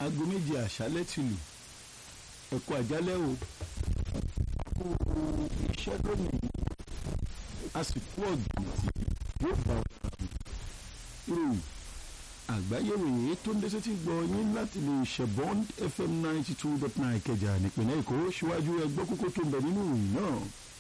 aago méje àṣálẹ́ ti lù ẹ̀kọ́ àjálẹ́ o kó iṣẹ́ lónìí a sì kú ọ̀gbìn tí yóò bá ọ̀rọ̀ àmì ìròyìn àgbáyé ròyìn tó ń dẹ́sẹ̀ tí gbọ́ yín láti lè ṣe bond fm ninety two dot nine kẹjà nípìnlẹ̀ èkó síwájú ẹgbẹ́ kókó tó ń bẹ nínú ìròyìn náà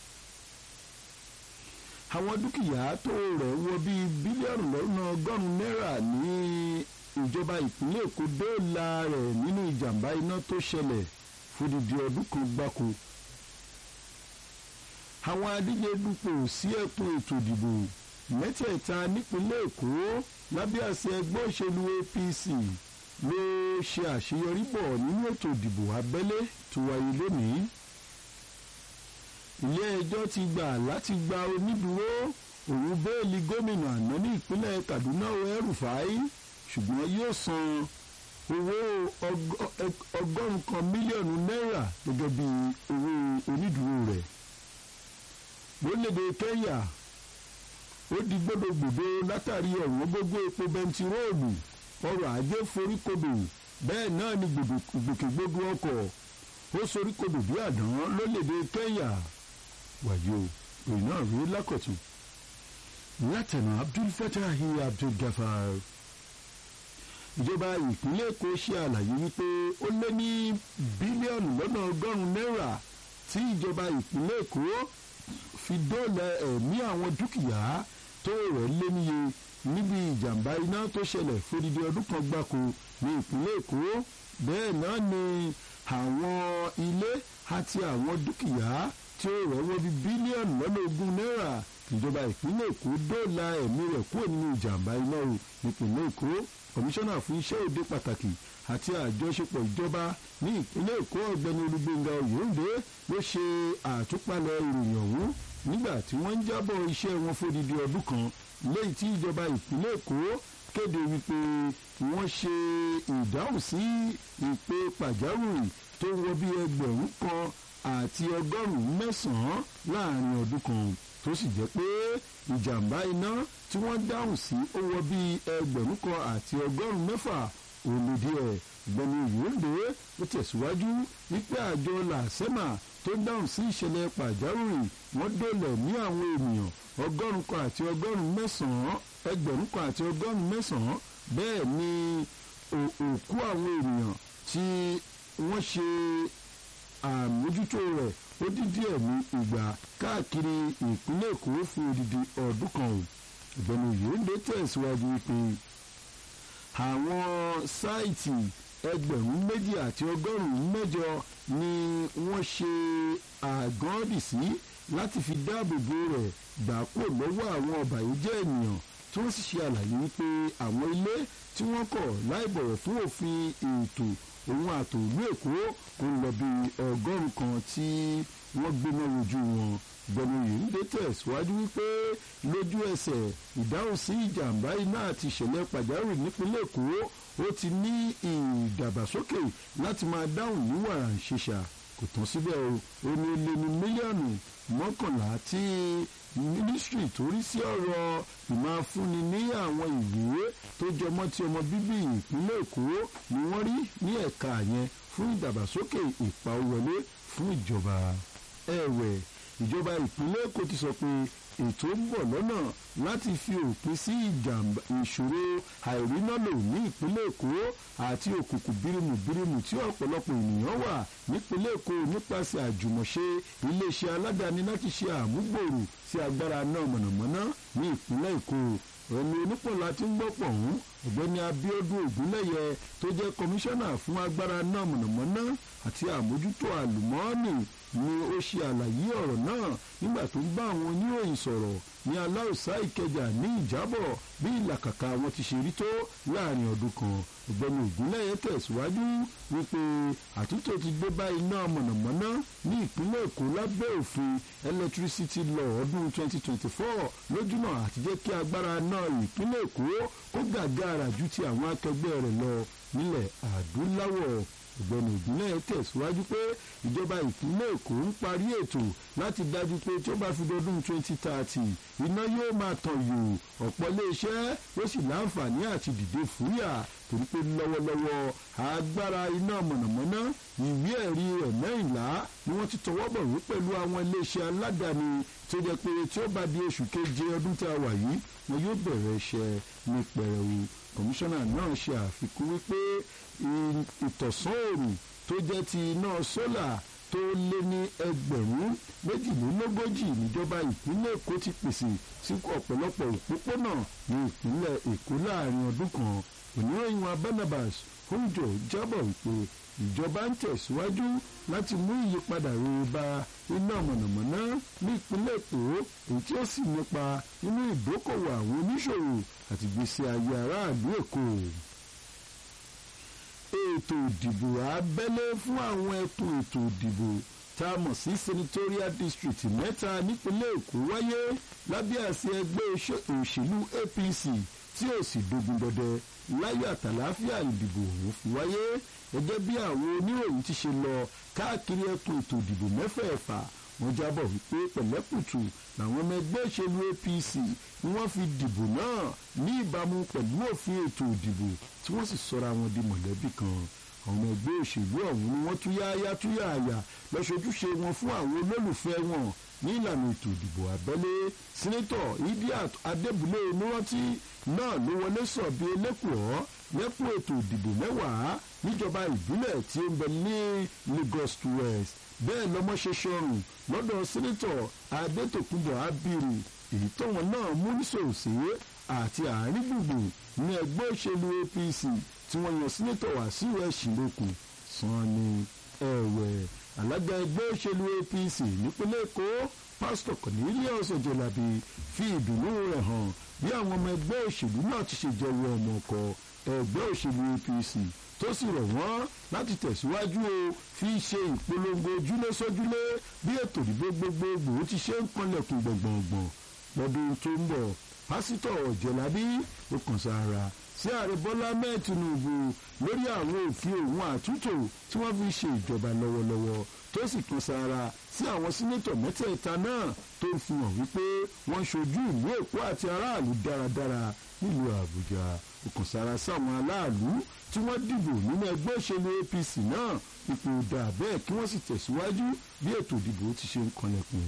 àwọn dúkìá tó rẹ̀ wọ bíi bílíọ̀nù lọ́nà ọgọ́rùn-ún náírà ní ìjọba ìpínlẹ̀ èkó dóòlà rẹ̀ nínú ìjàmbá iná tó ṣẹlẹ̀ fódìdí ọdún kan gbáko àwọn adíje dupò sí ẹkùn ètò ìdìbò mẹ́tẹ̀ẹ̀ta nípínlẹ̀ èkó lábẹ́ àṣẹ ẹgbẹ́ òṣèlú apc ló ṣe àṣeyọrí bọ̀ nínú ètò ìdìbò abẹ́lé tó wáyé lónìí ilé ẹjọ́ ti gbà láti gba onídùúró òun bẹ́ẹ̀lì gómìnà àná ní ìpínlẹ̀ kaduna El-Rufai ṣùgbọ́n yóò san owó ọgọ́rùn-ún kan mílíọ̀nù náírà gẹ́gẹ́ bí owó onídùúró rẹ̀ lórílẹ̀‐èdè kenya ó di gbódògbòdo látàrí ọ̀wọ́n gógó epo bẹntiróòlù ọrọ̀ ajé foríkodò bẹ́ẹ̀ náà ni gbòkègbodò ọkọ̀ ó soríkodò bí àdán lórílẹ̀‐èdè kenya wàyí o òyìn náà rí lákọ̀tún látẹ̀nà abdul fatahi abdul gafar ìjọba ìpínlẹ̀ èkó ṣe àlàyé wípé ó lé ní bílíọ̀nù lọ́nà ọgọ́rùn-ún náírà tí ìjọba ìpínlẹ̀ èkó fi dóòlà ẹ̀mí àwọn dúkìá tó rẹ̀ lé níye níbi ìjàmbá iná tó ṣẹlẹ̀ fódìdí ọdún kan gbáko ní ìpínlẹ̀ èkó bẹ́ẹ̀ náà ni àwọn ilé àti àwọn dúkìá tí ó rẹ̀ wọ́ bí bílíọ̀nù lọ́nà ogún náírà ìjọba ìpínlẹ̀ èkó dóòlà ẹ̀mí rẹ̀ kúrò nínú ìjàmbá iná o nípìnlẹ̀ èkó kọmíṣánná fún iṣẹ́ òde pàtàkì àti àjọṣepọ̀ ìjọba ní ìpínlẹ̀ èkó ọ̀gbẹ́ni olúgbénga oyèǹde ló ṣe àtúpalẹ̀ ìròyìn ọ̀hún nígbà tí wọ́n ń jábọ̀ iṣẹ́ wọn fódìdí ọdún kan lẹ́yìn tí ìjọba ìpínlẹ̀ èkó kéde wípé wọ́n ṣe ìdáhùn sí ìpè pàjáwìrì tó wọ bí ẹgbẹ̀rún kan àti ọgọ́rùn-ún mẹ́sàn-án láàrin ọdún kan tó sì jẹ́ pé ìjàmbá iná tí wọ́n dáhùn sí ó wọ bí ẹgbẹ̀rún kan àti ọgọ́rùn-ún mẹ́fà òlòdì ẹ̀ gbẹ̀mí ìyóǹde ó tẹ̀síwájú wípé àjọ làṣẹ́mà tó dáhùn sí ìṣẹ̀lẹ̀ pàjáwìrì wọ́n dólẹ̀ ní àwọn ènìyàn ọgọ́rùn kan àti ọgọ́rùn mẹ́sàn-án ẹgbẹ̀rún kan àti ọgọ́rùn mẹ́sàn-án bẹ́ẹ̀ ni òkú àwọn ènìyàn tí wọ́n ṣe àmójútó rẹ̀ ó dín díẹ̀ ní ìgbà káàkiri ìpínlẹ̀ èkó fún odidi ọdún kan o ìgbẹ́nu ìyóǹde tẹ̀síwájú wípé àwọn sáìtì ẹgbẹ̀rún méjì àti ọgọ́rùn-ún mẹ́jọ ni wọ́n ṣe àgọ́dì sí láti fi dáàbò bo rẹ̀ gbà kúrò lọ́wọ́ àwọn ọ̀bàyéjẹ́ ènìyàn tí wọ́n sì ṣe àlàyé wípé àwọn ilé tí wọ́n kọ̀ láì bọ̀wọ̀ fún òfin ètò òun àtòlú èkó kò lọ bí ọgọ́rùn kan tí wọ́n gbéná wojú wọn gbẹ̀mú yìí ń dé tẹ̀síwájú wípé lójú ẹsẹ̀ ìdáhùn sí ìjàmbá iná àti ìṣẹ̀lẹ̀ pàjáwìrì nípínlẹ̀ èkó ó ti ní ìdàgbàsókè láti máa dáhùn ní wàrà ìṣèṣà kò tán síbẹ̀ o ó ní lé ní mílíọ̀nù mọ́kànlá tí mínísítírì tó rí sí ọ̀rọ̀ ìmáfúnni ní àwọn ìwé tó jọmọ́ ti ọmọ bíbí ìpínlẹ̀ èkó ni wọ́n rí ní ẹ̀ka yẹn fún ìdàgbàsókè ìpawọlé fún ìjọba ẹ̀wẹ̀ ìjọba ìpínlẹ̀ èkó ti sọ pé ètò ń bọ̀ lọ́nà láti fi òpin sí ìjàmbá ìṣòro àìrínàlò ní ìpínlẹ̀ èkó àti òkùnkùn bírímù bírímù tí ọ̀pọ̀lọpọ̀ ènìyàn wà nípínlẹ̀ èkó nípasẹ̀ àjùmọ̀ṣe iléeṣẹ́ aládàáni láti ṣe àmúgbòrò sí agbára náà mọ̀nàmọ́ná ní ìpínlẹ̀ èkó ẹni onípọ̀lá tí ń gbọ́pọ̀ ọ̀hún ọ̀gbẹ́ni abiodun ògúnlẹ̀yẹ tó jẹ́ kọmíṣánná fún agbára náà mọ̀nàmọ́ná àti àmójútó àlùmọ́ọ́nì ni ó ṣe àlàyé ọ̀rọ̀ náà nígbà tó ń bá àwọn oníròyìn sọ̀rọ̀ ní aláùsá ìkẹjà ní ìjábọ̀ bí ìlàkàkà wọn ti ṣe rí tó láàrin ọdún kan ọ̀gbẹ́ni ògúnlẹ̀yẹ tẹ̀síwájú wípé àtúntò ti gbé bá iná mọ̀nàmọ́ná ní ìpínlẹ̀ èkó lábẹ́ òfin electricity law ọdún 2024 lójúnà àti jẹ́ kí agbára náà ìpínlẹ̀ èkó kó gàgàrà ju ti àwọn akẹgbẹ́ rẹ̀ lọ nílẹ̀ adúláwọ̀ ọ̀gbẹ́ni ògúnlẹ̀ tẹ̀síwájú pé ìjọba ìpínlẹ̀ èkó ń parí ètò láti dájú pé tí ó bá fi dọdún twenty thirty iná yóò máa tàn yò ọ̀pọ̀ iléeṣẹ́ ló sì láǹfààní àti dìde fúyà torí pé lọ́wọ́lọ́wọ́ agbára iná mọ̀nàmọ́ná ìwé ẹ̀rí rẹ̀ mẹ́rìnlá ni wọ́n ti tọwọ́ bọ̀ wí pẹ̀lú àwọn iléeṣẹ́ aládàáni tó jẹ́ pé tí ó bá di oṣù keje ọdún tá a wà yìí wọn yóò bẹ̀rẹ̀ iṣẹ́ ní pẹrẹwu kọmíṣánná náà ṣe àfikún wípé ìtọ̀sán òòrùn tó jẹ́ ti iná sólà tó lé ní ẹgbẹ̀rún méjìlélógójì níjọba ìpínlẹ̀ èkó ti pèsè sí ọ̀pọ̀lọpọ̀ òpópónà ní ìpínlẹ̀ èkó láàrin ọdún kan oníròyìn wa barnabas oúnjẹ jábọ̀ wípé ìjọba ń tẹ̀síwájú láti mú ìyípadà rere bá iná mọ̀nàmọ́ná ní ìpínlẹ̀ èkó èyí tí ó sì nípa nínú ìdókòwò àwọn oníṣòwò àti ìgbésí ayé aráàlú èkó ètò ìdìbò abẹ́lé fún àwọn ẹkùn ètò ìdìbò tá a mọ̀ sí senatorial district mẹ́ta nípínlẹ̀ èkó wáyé lábẹ́ àṣẹ ẹgbẹ́ òṣèlú apc tí ò sì dogun dọdẹ láyọ̀ àtàláfíà ìdìbò ọ̀hún fi wáyé gẹ́gẹ́ bí àwọn oníròyìn ti ṣe lọ káàkiri ẹkùn ètò ìdìbò mẹ́fẹ̀ẹ̀fà wọ́n jábọ̀ wípé pẹ̀lẹ́kùtù làwọn ọmọ ẹgbẹ́ òṣèlú apc ni wọ́n fi dìbò náà ní ìbámu pẹ̀lú òfin ètò ìdìbò tí wọ́n sì sọra wọn di mọ̀lẹ́bí kan àwọn ọmọ ẹgbẹ́ òṣèlú ọ̀hún ni wọ́n túyáyá túyàyà lọ́sojúṣe wọn fún àwọn olólùfẹ́ wọn ní ìlànà ètò ìdìbò abẹ́lé sínétọ̀ idiat adébúlé onírántí náà ló wọlé sọ bí elékùọ́ lẹ́kùn ètò ìdìbò mẹ́wàá níjọba ìbílẹ̀ tí ó ń bẹ ní lagos west bẹ́ẹ̀ lọ́mọ ṣe ṣọrùn lọ́dọ̀ sínétọ̀ adétòkùnbọ̀ abiri èyí tóun náà mú nísòsè àti àárín gbùngbùn ní ẹgbẹ́ òṣèlú apc tí wọ́n yan sínétọ̀ wàsíù ẹ̀sìnlókun sanni ẹ̀wẹ̀ alága ẹgbẹ́ òṣèlú apc nípínlẹ̀ èkó pásítọ̀ cornelius ojelabi fi ìdùnnú rẹ̀ hàn bí àwọn ọmọ ẹgbẹ́ òṣèlú náà ti ṣe jẹ́wọ́ ọmọ ọkọ̀ ẹgbẹ́ òṣèlú apc tó sì rọ̀ wọ́n láti tẹ̀síwájú o fi ṣe ìpolongo ojúlé sójúlé bí ètò ìdìbò gbogbogbò ti ṣe ń kanlẹ̀kùn gbọ̀ngbọ̀ngbọ̀n lọ́dún tó ń bọ̀ pásítọ̀ ọ̀jẹ̀lábí ó kàn sára sí ààrẹ bọ́lá mẹ́ẹ̀ tinubu lórí àwọn òfin òun àtúntò tí wọ́n fi ṣe ìjọba lọ́wọ́lọ́wọ́ tó sì kan sára sí àwọn sínétọ̀ mẹ́tẹ̀ẹ̀ta náà tó ń fi hàn wípé wọ́n ṣojú ìlú èkó àti aráàlú dáradára nílùú àbújá ó kàn sára sáwọn aláàlú tí wọ́n dìbò nínú ẹgbẹ́ òṣèlú apc náà ipò dà bẹ́ẹ̀ kí wọ́n sì tẹ̀síwájú bí ètò ìdìbò ti ṣe ń kanlẹ̀kùn.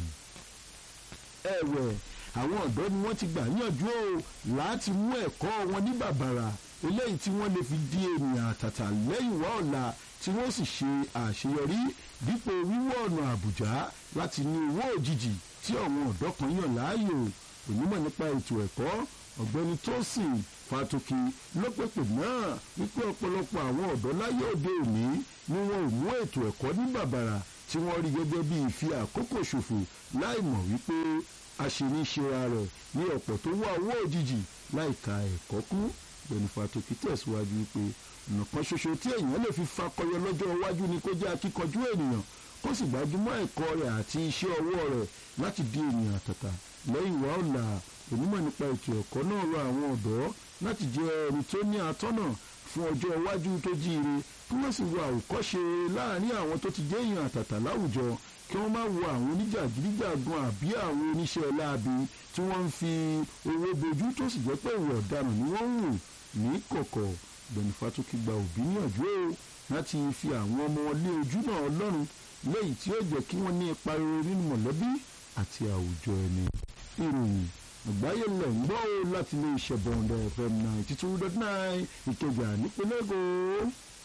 ẹ̀wẹ̀ àwọn ọ̀dọ́ ni wọ́n ti gbà níyànjú o láti mú ẹ̀kọ́ wọn ní bàbàrà eléyìí tí wọ́n lè fi di ènìyàn àtàtà lẹ́yìn wá ọ̀la tí wọ́n sì ṣe àṣeyọrí dípò wíwọ́ ọ̀nà àbùjá láti ní owó òjijì tí àwọn ọ̀dọ́ kan yàn láàyò onímọ̀ nípa ètò ẹ̀kọ́ ọ̀gbẹ́ni tósìn fatoki ló pèpè náà wípé ọ̀pọ̀lọpọ̀ àwọn ọ̀dọ́ láyé òde òní ni wọn ò mú ètò ẹ̀kọ́ ní bàbàrà tí wọ́n rí gẹ́gẹ́ bí ìfi àkókò ṣòfò láì mọ̀ wípé aṣèníṣera rẹ̀ ní ọ̀pọ̀ tó wá owó òjijì láìka ẹ̀kọ́ kú ọ̀gbẹ́ni fatoki tẹ̀síwájú wípé ọ̀nà kan ṣoṣo tí èèyàn lè fi fakọyọ lọ́jọ́ iwájú ni kó jẹ́ akíkanjú ènìyàn kó sì gbájúmọ́ ẹ̀kọ́ rẹ̀ àti iṣẹ́ ọwọ́ rẹ̀ láti di ènìyàn àtàtà lẹ́yìn wá ọ̀la onímọ̀ nípa ètò ẹ̀kọ́ náà rọ àwọn ọ̀dọ́ láti jẹ́ ẹni tó ní atọ́nà fún ọjọ́ iwájú tó jíire kí wọ́n sì wo àwòkọ́ṣe láàrin àwọn tó ti jẹ́ èèyàn àtàtà láwùjọ kí wọ́n má wo àwọn oníjàgídíjàgan àbí àwọn oníṣẹ́ láabi tí wọ́n ń fi owó bojú tó sì jẹ́ pé ìwà ọ̀daràn ni wọ́n ń wò ní kọ̀kọ̀ gbẹ̀nifá tó kí gba òbí níyànjú o láti fi àwọn ọmọ lé ojú náà ọlọ́run léyìí tí ó jẹ́ kí wọ́n ní ipa rere nínú mọ̀lẹ́bí àti àwùjọ ẹni. ìròyìn àgbáyé lẹ̀ ń gbọ́ láti ilé iṣẹ́ bọ̀ǹdẹ̀ fm ninety two dot nine ìkẹjà nípínlẹ̀ èkó.